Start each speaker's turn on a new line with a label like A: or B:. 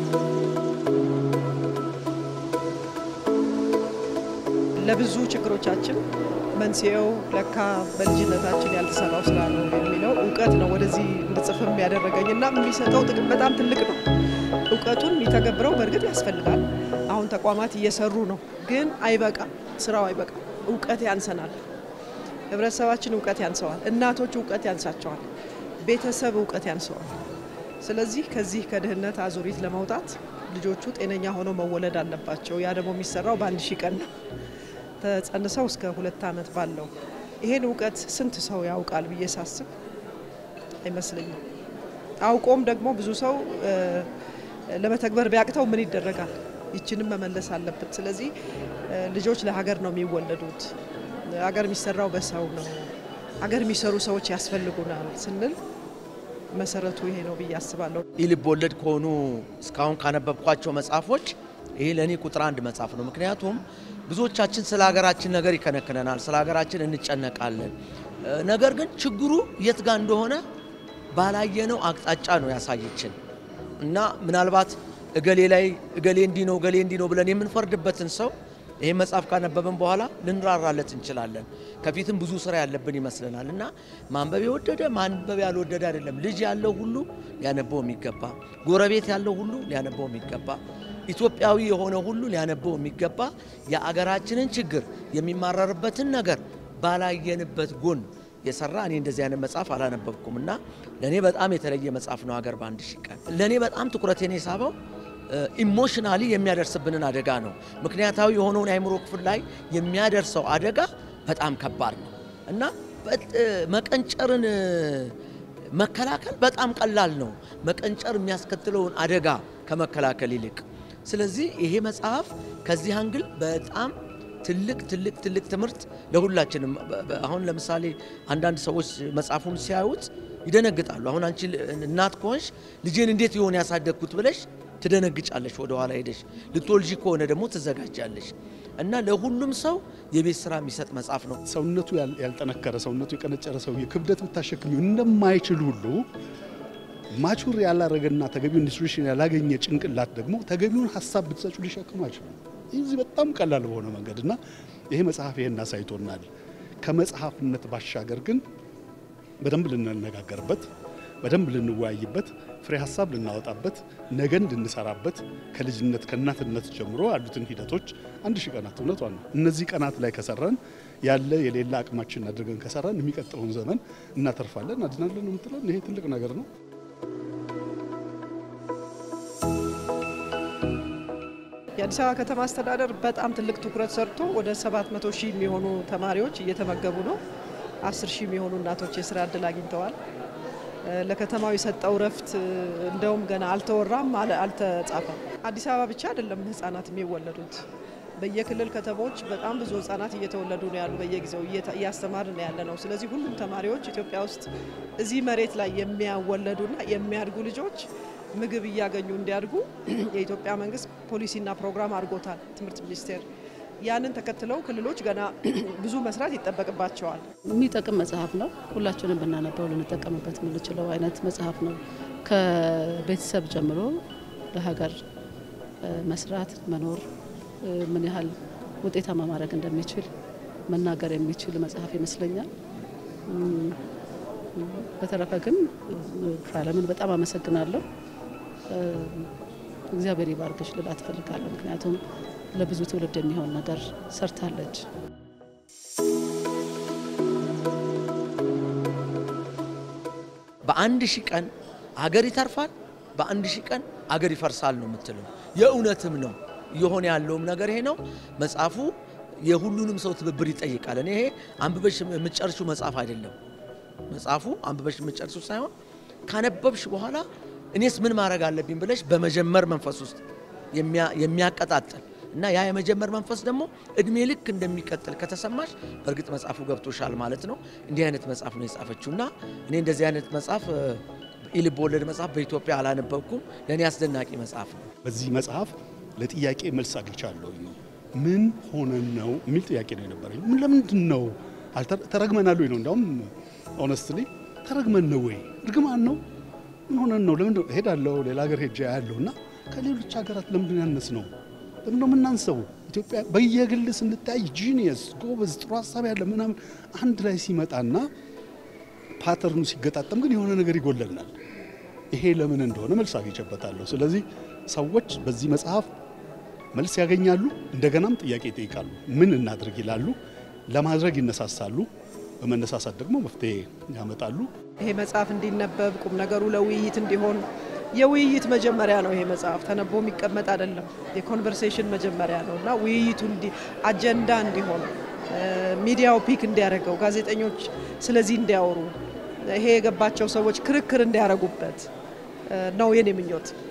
A: ለብዙ ችግሮቻችን መንስኤው ለካ በልጅነታችን ያልተሰራው ስራ ነው የሚለው እውቀት ነው ወደዚህ እንድጽፍም ያደረገኝ እና የሚሰጠው ጥቅም በጣም ትልቅ ነው። እውቀቱን የሚተገብረው በእርግጥ ያስፈልጋል። አሁን ተቋማት እየሰሩ ነው፣ ግን አይበቃም። ስራው አይበቃም። እውቀት ያንሰናል። ህብረተሰባችን እውቀት ያንሰዋል። እናቶች እውቀት ያንሳቸዋል። ቤተሰብ እውቀት ያንሰዋል። ስለዚህ ከዚህ ከድህነት አዙሪት ለመውጣት ልጆቹ ጤነኛ ሆነው መወለድ አለባቸው። ያ ደግሞ የሚሰራው በአንድ ሺህ ቀን ነው ተጸንሰው እስከ ሁለት ዓመት ባለው። ይሄን እውቀት ስንት ሰው ያውቃል ብዬ ሳስብ አይመስለኝም። አውቆም ደግሞ ብዙ ሰው ለመተግበር ቢያቅተው ምን ይደረጋል? ይችንም መመለስ አለበት። ስለዚህ ልጆች ለሀገር ነው የሚወለዱት። ሀገር የሚሰራው በሰው ነው። ሀገር የሚሰሩ ሰዎች ያስፈልጉናል ስንል መሰረቱ ይሄ ነው ብዬ አስባለሁ።
B: ይህ ልብ ወለድ ከሆኑ እስካሁን ካነበብኳቸው መጽሐፎች ይሄ ለእኔ ቁጥር አንድ መጽሐፍ ነው። ምክንያቱም ብዙዎቻችን ስለ ሀገራችን ነገር ይከነክነናል፣ ስለ ሀገራችን እንጨነቃለን። ነገር ግን ችግሩ የት ጋር እንደሆነ ባላየነው አቅጣጫ ነው ያሳየችን እና ምናልባት እገሌ ላይ እገሌ እንዲህ ነው እገሌ እንዲህ ነው ብለን የምንፈርድበትን ሰው ይህ መጽሐፍ ካነበብን በኋላ ልንራራለት እንችላለን። ከፊትም ብዙ ስራ ያለብን ይመስለናል እና ማንበብ የወደደ ማንበብ ያልወደደ አይደለም። ልጅ ያለው ሁሉ ሊያነበው የሚገባ፣ ጎረቤት ያለው ሁሉ ሊያነበው የሚገባ፣ ኢትዮጵያዊ የሆነ ሁሉ ሊያነበው የሚገባ የአገራችንን ችግር የሚማረርበትን ነገር ባላየንበት ጎን የሰራ እኔ እንደዚህ አይነት መጽሐፍ አላነበብኩም እና ለእኔ በጣም የተለየ መጽሐፍ ነው። ሀገር በአንድ ሺህ ቀን ለእኔ በጣም ትኩረቴን የሳበው ኢሞሽናሊ የሚያደርስብንን አደጋ ነው። ምክንያታዊ የሆነውን የአእምሮ ክፍል ላይ የሚያደርሰው አደጋ በጣም ከባድ ነው እና መቀንጨርን መከላከል በጣም ቀላል ነው፣ መቀንጨር የሚያስከትለውን አደጋ ከመከላከል ይልቅ። ስለዚህ ይሄ መጽሐፍ ከዚህ አንግል በጣም ትልቅ ትልቅ ትልቅ ትምህርት ለሁላችንም። አሁን ለምሳሌ አንዳንድ ሰዎች መጽሐፉን ሲያዩት ይደነግጣሉ። አሁን አንቺ እናት ከሆንሽ ልጄን እንዴት የሆነ ያሳደግኩት ብለሽ ትደነግጫለሽ። ወደ ኋላ ሄደሽ ልትወልጂ ከሆነ ደግሞ ትዘጋጃለሽ። እና ለሁሉም ሰው የቤት ስራ የሚሰጥ መጽሐፍ ነው።
C: ሰውነቱ ያልጠነከረ ሰውነቱ የቀነጨረ ሰው ክብደት ብታሸክሚው እንደማይችል ሁሉ ማቹር ያላረገና ተገቢውን ኢንስትሩክሽን ያላገኘ ጭንቅላት ደግሞ ተገቢውን ሀሳብ ብትሰጩ ሊሸክሙ አይችሉም። እዚህ በጣም ቀላል በሆነ መንገድ እና ይሄ መጽሐፍ ይሄን አሳይቶናል። ከመጽሐፍነት ባሻገር ግን በደንብ ልንነጋገርበት፣ በደንብ ልንወያይበት፣ ፍሬ ሀሳብ ልናወጣበት፣ ነገን ልንሰራበት ከልጅነት ከእናትነት ጀምሮ ያሉትን ሂደቶች አንድ ሺህ ቀናት እውነቷ ነው። እነዚህ ቀናት ላይ ከሰራን ያለ የሌላ አቅማችን አድርገን ከሰራን የሚቀጥለውን ዘመን እናተርፋለን፣ እናድናለን ነው የምትለን። ይሄ ትልቅ ነገር ነው።
A: የአዲስ አበባ ከተማ አስተዳደር በጣም ትልቅ ትኩረት ሰርቶ ወደ 700 ሺህ የሚሆኑ ተማሪዎች እየተመገቡ ነው። 10 ሺህ የሚሆኑ እናቶች የስራ እድል አግኝተዋል። ለከተማው የሰጠው ረፍት እንደውም ገና አልተወራም፣ አልተጻፈም። አዲስ አበባ ብቻ አይደለም ህጻናት የሚወለዱት በየክልል ከተሞች በጣም ብዙ ህጻናት እየተወለዱ ነው ያሉ፣ በየጊዜው እያስተማርን ነው ያለ ነው። ስለዚህ ሁሉም ተማሪዎች ኢትዮጵያ ውስጥ እዚህ መሬት ላይ የሚያወለዱና የሚያድጉ ልጆች ምግብ እያገኙ እንዲያድጉ የኢትዮጵያ መንግስት ፖሊሲና ፕሮግራም አድርጎታል። ትምህርት ሚኒስቴር ያንን ተከትለው ክልሎች ገና ብዙ መስራት ይጠበቅባቸዋል።
D: የሚጠቅም መጽሐፍ ነው። ሁላችንም ብናነበው ልንጠቀምበት የምንችለው አይነት መጽሐፍ ነው። ከቤተሰብ ጀምሮ ለሀገር መስራት መኖር ምን ያህል ውጤታማ ማድረግ እንደሚችል መናገር የሚችል መጽሐፍ ይመስለኛል። በተረፈ ግን ዓለምን በጣም አመሰግናለሁ። እግዚአብሔር ይባርክሽ ልላት እፈልጋለሁ። ምክንያቱም ለብዙ ትውልድ የሚሆን ነገር ሰርታለች።
B: በአንድ ሺህ ቀን አገር ይተርፋል፣ በአንድ ሺህ ቀን አገር ይፈርሳል ነው የምትለው። የእውነትም ነው እየሆነ ያለውም ነገር ይሄ ነው። መጽሐፉ የሁሉንም ሰው ትብብር ይጠይቃል። እኔ ይሄ አንብበሽ የምትጨርሺው መጽሐፍ አይደለም። መጽሐፉ አንብበሽ የምትጨርሺው ሳይሆን ካነበብሽ በኋላ እኔስ ምን ማድረግ አለብኝ ብለሽ በመጀመር መንፈስ ውስጥ የሚያቀጣጥል እና ያ የመጀመር መንፈስ ደግሞ እድሜ ልክ እንደሚቀጥል ከተሰማሽ በእርግጥ መጽሐፉ ገብቶሻል ማለት ነው። እንዲህ አይነት መጽሐፍ ነው የጻፈችው እና እኔ እንደዚህ አይነት መጽሐፍ የልብ ወለድ መጽሐፍ በኢትዮጵያ አላነበብኩም። ለእኔ አስደናቂ መጽሐፍ ነው።
C: በዚህ መጽሐፍ ለጥያቄ መልስ አግኝቻለሁ። ምን ሆነን ነው የሚል ጥያቄ ነው የነበረኝ። ምን ለምንድን ነው ተረግመናል ወይ ነው እንዲያውም ኦነስትሊ ተረግመን ነው ወይ እርግማን ነው ምን ሆነን ነው ለምን ሄዳለሁ ሌላ ሀገር ሄጄ ያለሁ እና ከሌሎች ሀገራት ለምንድን ያነስ ነው? ለምን ነው የምናንሰው? ኢትዮጵያ በየግል ስንታይ ጂኒየስ ጎበዝ፣ ጥሩ ሀሳብ ያለ ምናምን አንድ ላይ ሲመጣና ፓተርኑ ሲገጣጠም ግን የሆነ ነገር ይጎለናል። ይሄ ለምን እንደሆነ መልስ አግኝቼበታለሁ። ስለዚህ ሰዎች በዚህ መጽሐፍ መልስ ያገኛሉ፣ እንደገናም ጥያቄ ይጠይቃሉ። ምን እናድርግ ይላሉ፣ ለማድረግ ይነሳሳሉ፣ በመነሳሳት ደግሞ መፍትሄ ያመጣሉ።
A: ይሄ መጽሐፍ እንዲነበብ ቁም ነገሩ ለውይይት እንዲሆን የውይይት መጀመሪያ ነው። ይሄ መጽሐፍ ተነቦ የሚቀመጥ አይደለም። የኮንቨርሴሽን መጀመሪያ ነው እና ውይይቱ እንዲ አጀንዳ እንዲሆን ሚዲያው ፒክ እንዲያደርገው ጋዜጠኞች ስለዚህ እንዲያወሩ ይሄ የገባቸው ሰዎች ክርክር እንዲያደርጉበት ነው የኔ ምኞት።